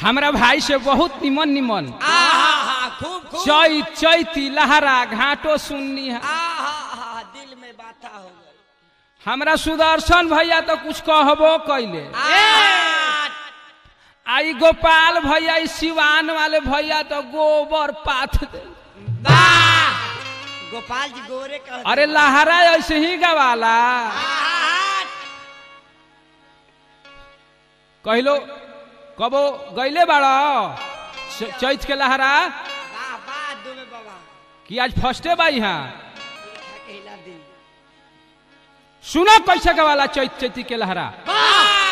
हमरा भाई से बहुत निमन निमन आहा खूब खूब चैत चैती लहरा घाटो सुननी है आहा दिल में बाता हो गई हमरा सुदर्शन भैया तो कुछ कहबो कैले आई गोपाल भैया ई सिवान वाले भैया तो गोबर पाथ दे वाह गोपाल जी गोरे कह अरे लहरा ऐसे ही गवाला कहलो कबो गईले बाड़ा च- चैत के लहरा वाह वाह दुबे बाबा कि आज फर्स्टे बाई हाँ खा के हिला दी सुनो कैसे गवाला चैत चैती के लहरा वाह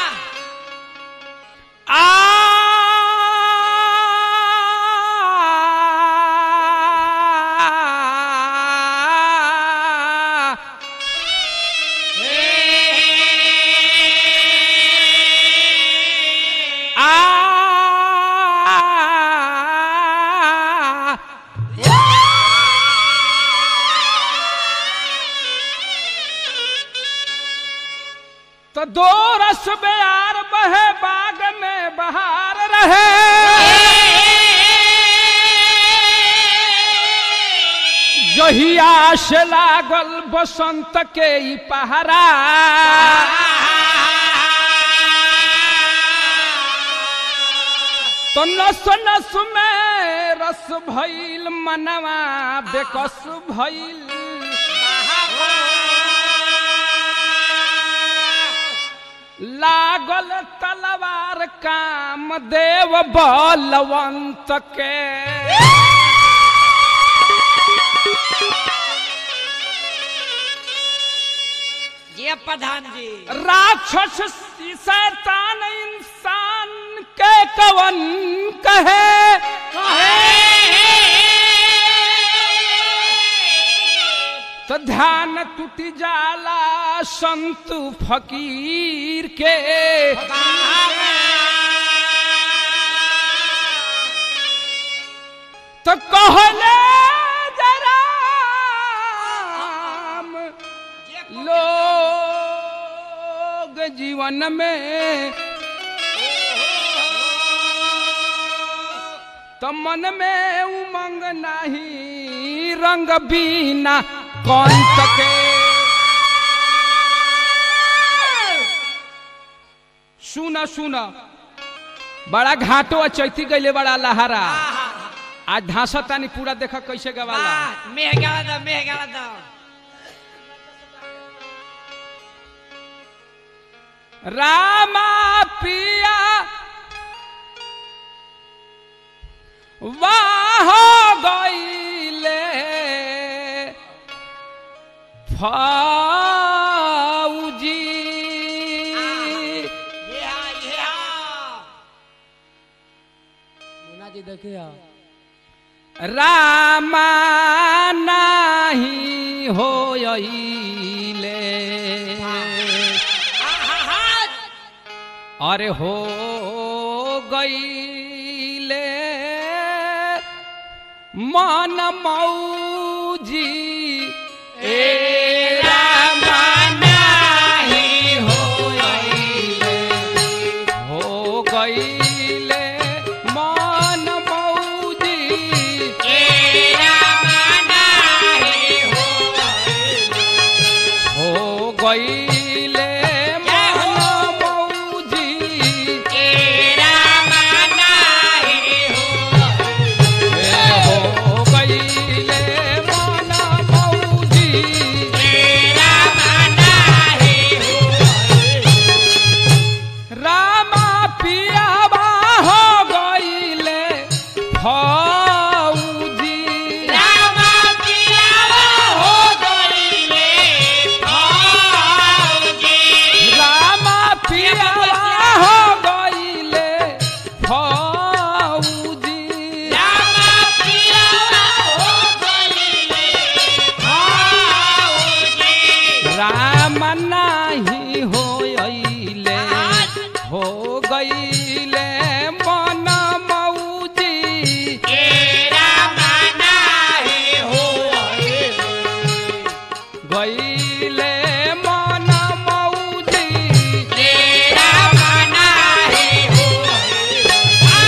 आ आ तो दो रस बेयार बहे बाग में बहार रहे जहिया से लागल बसंत के ई पहरा तो नस नस में रस भइल मनवा बेकस भइल लागल तलवार काम देव बलवंत के जी प्रधान जी राक्षस शैतान इंसान के कवन कहे तो ध्यान टूटी जाला संत फकीर के तो कहले जराम लोग जीवन में तो मन में उमंग नहीं रंग बीना कौन तके सुना सुना बड़ा घाटो आ चैती गईले बड़ा लहरा आज धासा तानी पूरा देखा कैसे गवाला वाह मेह गाला दो मेह गाला दो रामा पिया वाह गईले फौजी ये हा ये हा मुन्ना जी देखिए रामा नाही होइले अरे हो गईले मन मौजी ए रामा नाही होइले हो गईले मन मौजी हो गईले मन मौजी हो गईले मन मौजी रामा पियाबा हो गईले फौजी रामा पियाबा हो गईले फौजी राम नाही होइले हो गईले मन मौजी गईले मन मौजी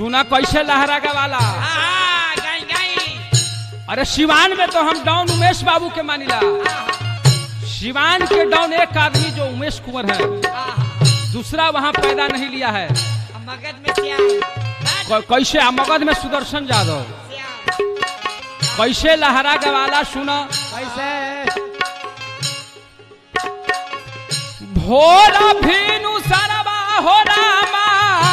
सुना कैसे लहरा गवाला आहा, गाई गाई अरे सिवान में तो हम डाउन उमेश बाबू के मानिला सिवान के डाउन एक आदमी जो उमेश कुंवर है आहा, दूसरा वहाँ पैदा नहीं लिया है अब मगध में श्याम क- कैसे आ, मगध में सुदर्शन यादव श्याम कैसे लहरा गवाला सुना कैसे भोर भीनु सरवा हो रामा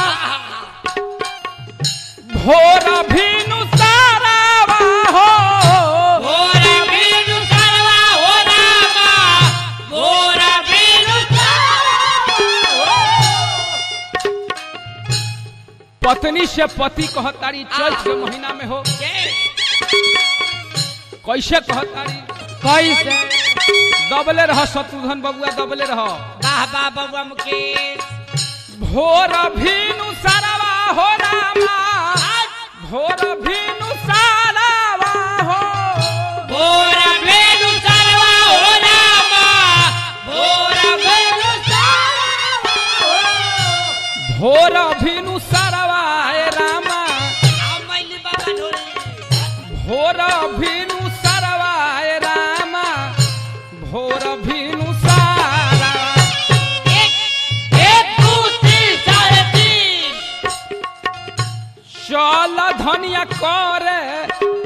भोर भीनु सरवा हो भोरा बीनु सरवा हो रामा भोरा बीनु पत्नी से पति कहतारी चैत के महीना में हो कैसे कहतारी कैसे दबले रह शत्रुघ्न बबुआ दबले रह वाह वाह बबुआ मुकेश भोर भीनु सरवा हो रामा भोर भीनु सरवा हो भोरा बीनु सरवा हो रामा भोरा बीनु सरवा हो भोर भीनु सरवा हे रामा आ मैली बाबा ढोली भोर भीनु सरवा हे रामा भोर भीनु सारा एक एक दू तीन साढ़े तीन चल धनिया करे